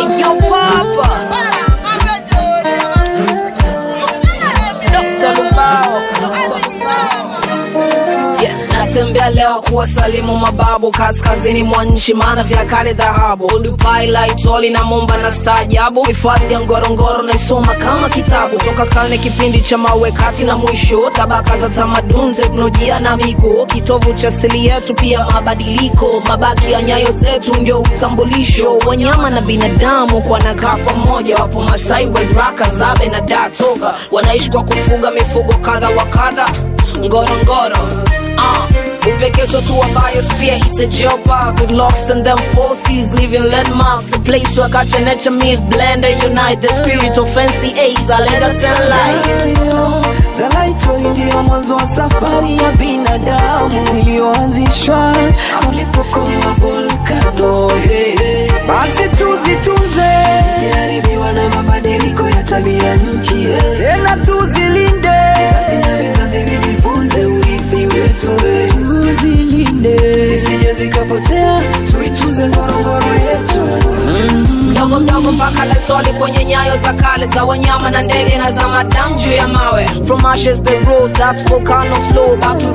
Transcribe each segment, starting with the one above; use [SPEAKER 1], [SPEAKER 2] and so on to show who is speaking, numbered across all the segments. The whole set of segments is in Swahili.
[SPEAKER 1] Hey, yo, Papa. Dr. Lubao. Yeah, natembea leo kuwasalimu mababu kaskazini mwa nchi, maana vya kale dhahabu. Udupai laitoli na mumba na staajabu, hifadhi ya Ngorongoro naisoma kama kitabu, toka karne kipindi cha mawe kati na mwisho, tabaka za tamaduni, teknolojia na miko, kitovu cha asili yetu, pia mabadiliko, mabaki ya nyayo zetu ndio utambulisho, wanyama na binadamu kwa nakaa pamoja, wapo Masai, Wedraka, Zabe na Datoga, wanaishi kwa kufuga mifugo kadha wa kadha Ngorongoro uh, upekezo tu wa biosphere it's a geopark with locks and them forces living landmarks a place where culture and nature meet blend and unite the spirit of fancy A's a legacy and life
[SPEAKER 2] Zalaitoi ndiyo mwanzo wa safari ya binadamu iliyoanzishwa ulipokoa volkano. Hey, hey. Basi tuzitunze, ziharibiwa na mabadiliko ya tabia nchi. Hey. Tena tuzilinde, vizazi na vizazi vijifunze urithi wetu. Hey. Tuzilinde, zisije zikapotea, tuitunze Ngorongoro yetu.
[SPEAKER 1] mdogo mdogo mpaka latoli kwenye nyayo za kale za wanyama na ndege na za madamu juu ya mawe from ashes the rose that's volcano flow back to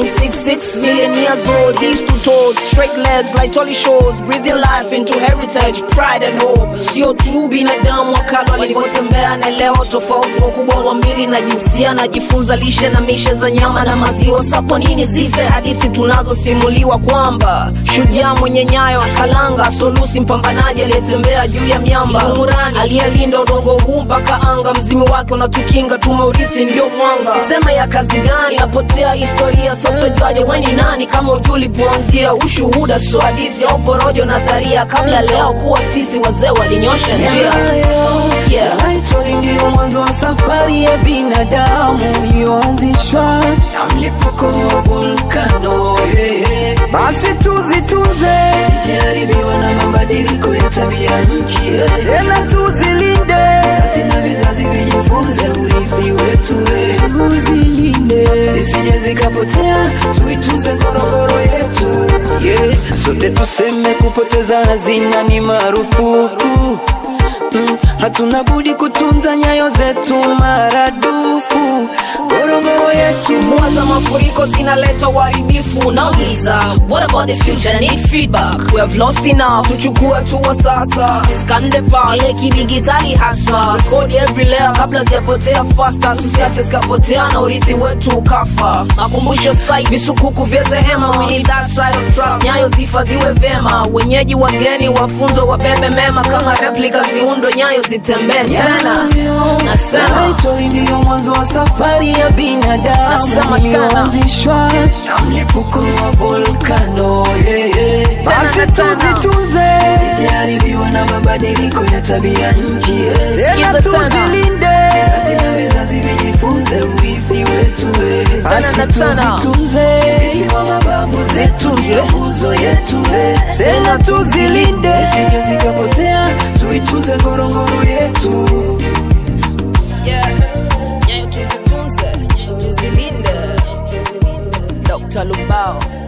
[SPEAKER 1] 3.66 million years old east to toes straight legs like tolly shores breathing life into heritage pride and hope sio tu binadamu wakala walivyotembea na leo tofauti wakubwa wa mbili na jinsia najifunza lishe na mishe za nyama na maziwa sa kwa nini zife hadithi tunazosimuliwa kwamba shujaa mwenye nyayo akalanga solusi mpambanaji aliyetembea juu ya miamba umurani aliyelinda udongo huu mpaka anga mzimi wake unatukinga tumeurithi ndio mwanga sisema ya kazi gani napotea historia sotojuaje weni nani kama ujui ulipoanzia ushuhuda so hadithi au porojo nadharia kabla leo kuwa sisi wazee walinyosha njia Yeah.
[SPEAKER 2] Zalaitoi ndiyo mwanzo wa safari ya binadamu iliyoanzishwa na mlipuko wa volkano. Hey, hey. Basi tuzitunze, zisijaribiwa na mabadiliko ya tabia nchi. Hey. Tena tuzilinde, vizazi na vizazi vijifunze urithi wetu. Hey. Tuzilinde, zisije zikapotea, tuitunze Ngorongoro yetu. Yeah. Sote tuseme kupoteza hazina ni marufuku mm, hatuna budi kutunza nyayo zetu maradufu Ngorongoro yetu
[SPEAKER 1] mvua za mafuriko zinaleta uharibifu nauliza what about the future need feedback we have lost enough tuchukue tuwa sasa skande pa ile kidigitali haswa rekodi every layer kabla zijapotea faster tusiache zikapotea na urithi wetu ukafa makumbusho site visukuku vya zehema we need that side of trust nyayo zihifadhiwe vyema wenyeji wageni wafunzo wabebe mema kama replica ziundwe nyayo zitembee tena nasema
[SPEAKER 2] Zalaitoi ndiyo mwanzo wa safari ya binadamu
[SPEAKER 1] Nasema tena.
[SPEAKER 2] iliyoanzishwa na mlipuko wa volkano. Yeah, yeah. Basi
[SPEAKER 1] Tena, tena.
[SPEAKER 2] tuzitunze, zisijaribiwa na mabadiliko ya tabia nchi. Yeah. Tena
[SPEAKER 1] Sikiza tena.
[SPEAKER 2] tuzilinde, vizazi na vizazi vijifunze urithi wetu. Yeah. Basi
[SPEAKER 1] na tena.
[SPEAKER 2] tuzitunze, urithi wa mababu zetu ndio nguzo yetu. Yeah. Tena tuzilinde, zisije zikapotea, tuitunze Ngorongoro yetu.
[SPEAKER 1] Yeah. Nyayo tuzitunze, tuzilinde. Dr. Lubao.